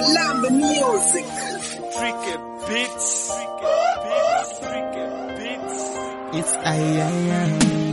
Malambe Music. Tricky beats. Tricky beats. Tricky beats. It's ayaya.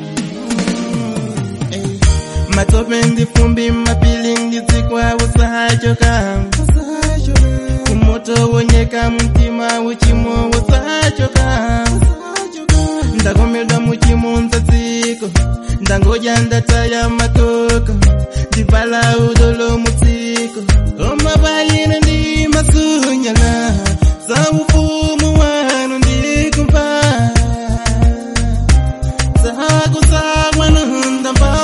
Hey. Matope ndifumbi mapili ndizikwa usachoka kumoto wonyeka mtima uchimo usachoka ndakomedwa muchimo nzatsiko ndangoja ndataya matoko ndivala udolo mutsiko omabayino ndi masunyala za ufumu wanu ndikumva zakuzakwa nundamba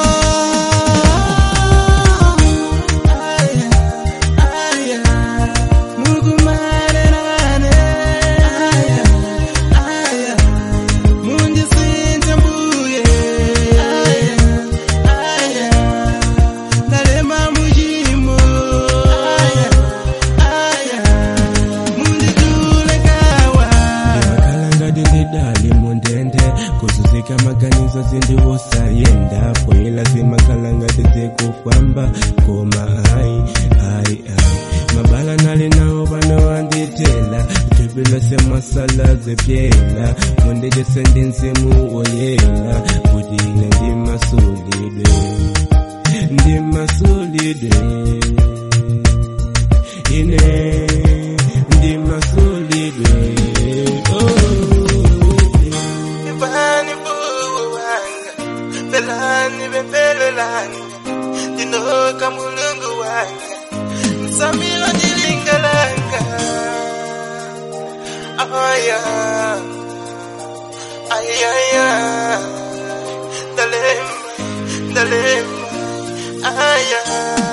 aya aya mukumarerane aya aya mundisinja mbuye aya aya ndalema muchimo aya aya munditulekawa makhalanga ndindidali mundende kuzuzika maganizo zindiwosayenda poyela zimakhalanga tizikufamba koma ayi ayi ayi mabala nali nawo bano wanditela tubilo semasala zepyela mundijese ndinzimu woyela kudile ndimasulidwe ndimasulidwe ine ndimasulidwe oh. Ivani wanga Belani bempelo langa Dinoka mulungu wanga Samira dilinga langa Aya Aya Aya Dalema Dalema Aya